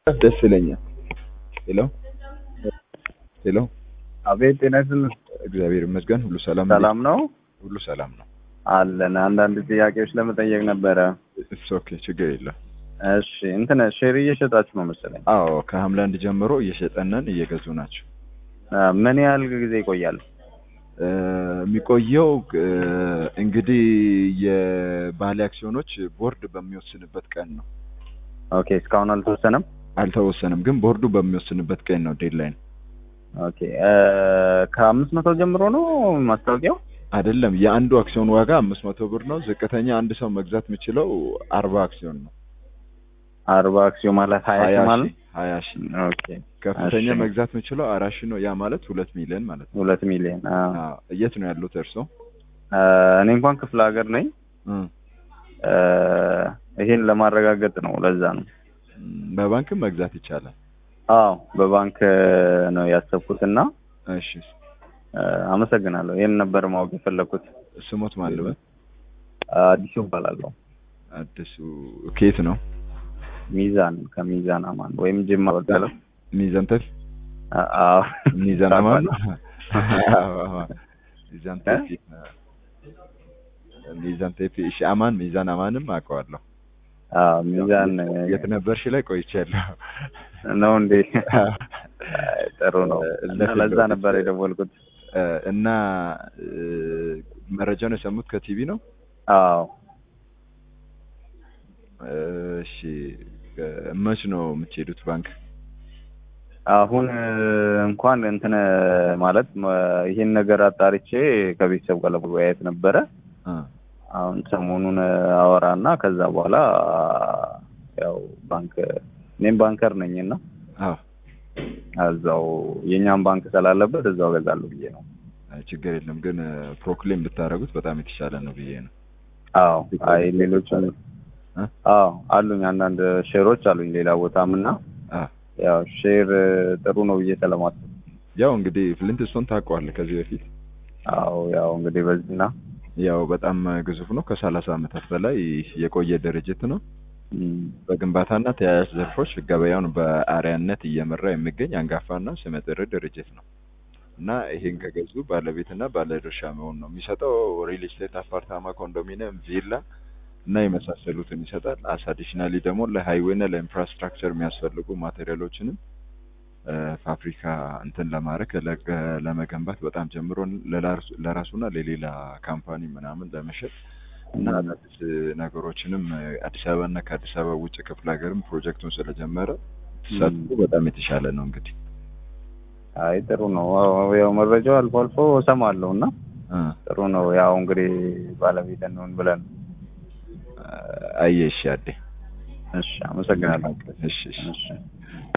ደስ ይለኛል። ሄሎ ሄሎ፣ አቤት ጤና ይስጥልን። እግዚአብሔር ይመስገን ሁሉ ሰላም ሰላም ነው ሁሉ ሰላም ነው። አለን። አንዳንድ ጥያቄዎች ለመጠየቅ ነበረ። ኢትስ ኦኬ ችግር የለም። እሺ እንትን ሼር እየሸጣችሁ ነው መሰለኝ። አዎ ከሐምሌ አንድ ጀምሮ እየሸጠነን እየገዙ ናቸው። አ፣ ምን ያህል ጊዜ ይቆያል? እ፣ የሚቆየው እ፣ እንግዲህ የባለ አክሲዮኖች ቦርድ በሚወስንበት ቀን ነው። ኦኬ እስካሁን አልተወሰነም። አልተወሰንም፣ ግን ቦርዱ በሚወስንበት ቀን ነው ዴድላይን። ኦኬ እ፣ ከአምስት መቶ ጀምሮ ነው ማስታወቂያው? አይደለም የአንዱ አክሲዮን ዋጋ አምስት መቶ ብር ነው። ዝቅተኛ አንድ ሰው መግዛት የሚችለው አርባ አክሲዮን ነው። አርባ አክሲዮን ማለት ሀያ ሺህ ማለት ሺህ ሀያ ሺህ ኦኬ ከፍተኛ እሺ። መግዛት የሚችለው አራት ሺህ ነው። ያ ማለት ሁለት ሚሊዮን ማለት ነው። ሁለት ሚሊዮን አ፣ አዎ። የት ነው ያሉት እርስዎ? አ፣ እኔ እንኳን ክፍለ ሀገር ነኝ። እም፣ እ፣ ይሄን ለማረጋገጥ ነው። ለዛ ነው። በባንክም መግዛት ይቻላል። አዎ በባንክ ነው ያሰብኩትና እሺ እ፣ አመሰግናለሁ። ይሄን ነበር ማወቅ የፈለኩት። ስሞት ማልበ አዲሱ እባላለሁ። አዲሱ ኬት ነው? ሚዛን ከሚዛን አማን ወይም ጅማ በቀለ ሚዛን ተፍ አዎ ሚዛን አማን ሚዛን ተፍ ሚዛን ተፍ እሺ አማን ሚዛን አማንም አውቀዋለሁ። አዎ ሚዛን የት ነበርሽ ላይ ቆይቻለሁ። ነው እንዴ? ጥሩ ነው። እና ለፊት ለዛ በፊት ነበር የደወልኩት። እ፣ እና እ፣ መረጃውን የሰሙት ከቲቪ ነው? አዎ እሺ መች ነው የምትሄዱት ባንክ? አሁን እ፣ እንኳን እንትን ማለት መ- ይሄን ነገር አጣርቼ ከቤተሰብ ጋር ለመወያየት ነበረ። እ፣ አሁን ሰሞኑን አወራና ከዛ በኋላ ያው ባንክ እኔም ባንከር ነኝና አዎ እዛው የኛም ባንክ ስላለበት እዛው ገዛለሁ ብዬ ነው። አይ፣ ችግር የለም ግን ፕሮክሌም ብታደርጉት በጣም የተሻለ ነው ብዬ ነው። አዎ አይ ሌሎችም እ? አዎ አሉኝ አንዳንድ ሼሮች አሉኝ ሌላ ቦታም እና አ ያው ሼር ጥሩ ነው ብዬ ስለማስብ ያው እንግዲህ ፍሊንትስቶን ታውቀዋለህ ከዚህ በፊት አዎ ያው እንግዲህ በዚህና ያው በጣም ግዙፍ ነው። ከሰላሳ ዓመታት በላይ የቆየ ድርጅት ነው። እም፣ በግንባታና ተያያዥ ዘርፎች ገበያውን በአርያነት እየመራ የሚገኝ አንጋፋና ስመጥር ድርጅት ነው እና ይሄን ከገዙ ባለቤትና ባለድርሻ መሆን ነው የሚሰጠው። ሪል ስቴት፣ አፓርታማ፣ ኮንዶሚኒየም፣ ቪላ እና የመሳሰሉትን ይሰጣል። አስ አዲሽናሊ ደግሞ ለሃይዌይና ለኢንፍራስትራክቸር የሚያስፈልጉ ማቴሪያሎችንም እ፣ ፋብሪካ እንትን ለማድረግ ለገ- ለመገንባት በጣም ጀምሮ ለራሱ- ለራሱና ለሌላ ካምፓኒ ምናምን ለመሸጥ እና አዳዲስ ነገሮችንም እ፣ አዲስ አበባና ከአዲስ አበባ ውጭ ክፍለ ሀገርም ፕሮጀክቱን ስለጀመረ ተሳትፎ በጣም የተሻለ ነው። እንግዲህ አይ ጥሩ ነው። አዎ፣ ያው መረጃው አልፎ አልፎ እሰማለሁ እና እ፣ ጥሩ ነው። ያው እንግዲህ ባለቤት እንሆን ብለን አየሽ አዴ እሺ፣ አመሰግናለሁ። እሺ እሺ እሺ